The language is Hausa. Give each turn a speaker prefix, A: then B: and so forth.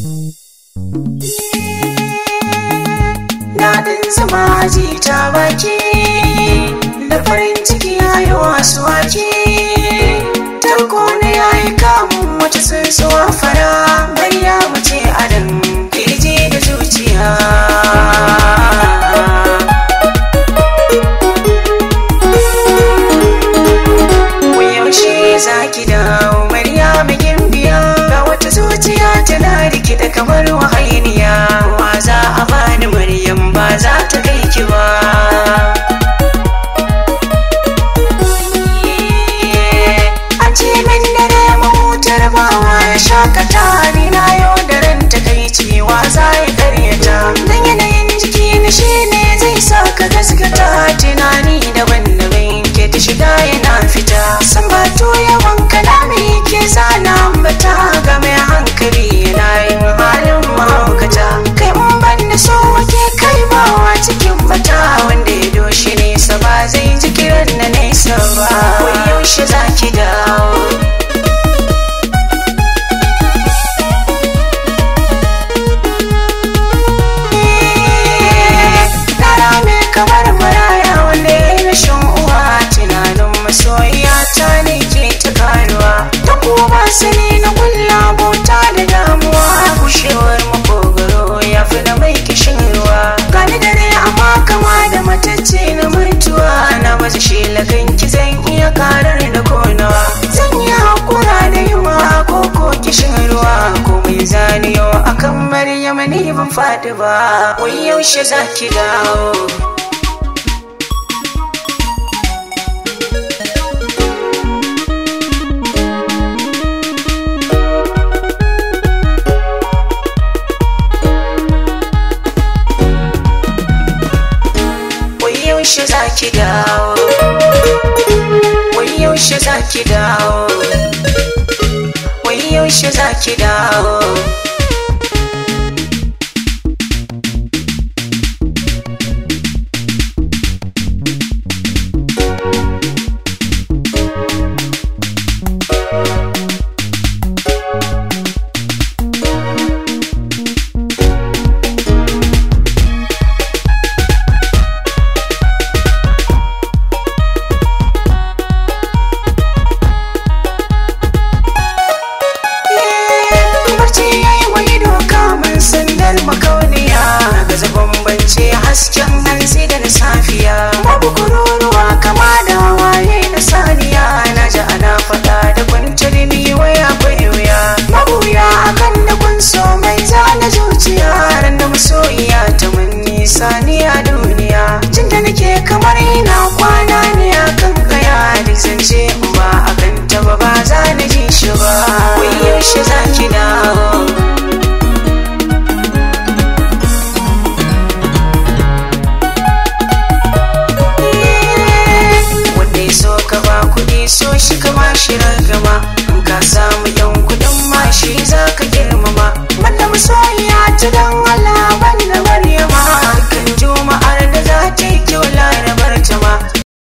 A: Daɗin zama aji ta baki da farin ciki ya yi wasu waki. Tarko na ya yi kamun wata tsuntsuwa fara bayya mace adam kirji da zuciya. yaushe za ki dawo Maryam gimbiya ga wata zuciya tana rikida kamar wahainiya wa za a bani Maryam ba za ta kai ki ba an ce min dare mahutar bawa ya shakata ni na yau da ran ta kai cewa za ya karyata dan yanayin jiki na shi ne zai sa ka gaskata tunani daban-daban ke ta shiga yana fita san bato yawan kalami ke zana ambata ga mai hankali yana yin halin mahaukata kai in ban da so wake kai bawa cikin bata wanda ya doshi nesa ba zai ji kiran na nesa ba wai yaushe za ki dawo Yara mai kamar maraya wanda ya yi rashin uwa tunanin masoyiya ta ne ke ta karuwa ta kuma sani na kulla bauta da damuwa gushewar makogaro ya fi na mai kishin ruwa gani dare amma kama da matacce na mutuwa na baza shi laganki zan iya karar da konawa zan yi hakura da yunwa ko ko kishin ruwa ko mai zaniyo akan maryam ni ban faɗi ba wai yaushe za ki dawo wai yaushe za ki dawo wai yaushe za ki dawo wai yaushe za ki dawo barci ya yi wani doka mun sandar makauniya gaza bambance hasken hantsi da na safiya babu kururuwa kama da waye na saniya na ji ana faɗa da kwanciyar ni waya akwai wuya mabuya akan da kun so mai zana zuciya ran da masoyiya ta mun nisa ni a duniya jin da nake kamar ina kwana ne akan kaya duk zance in ba akan ta ba ba za na ji shi ba wai yaushe za ki dawo wanda ya so ka ba kuɗi so shi ka ba shi ragama in ka samu yan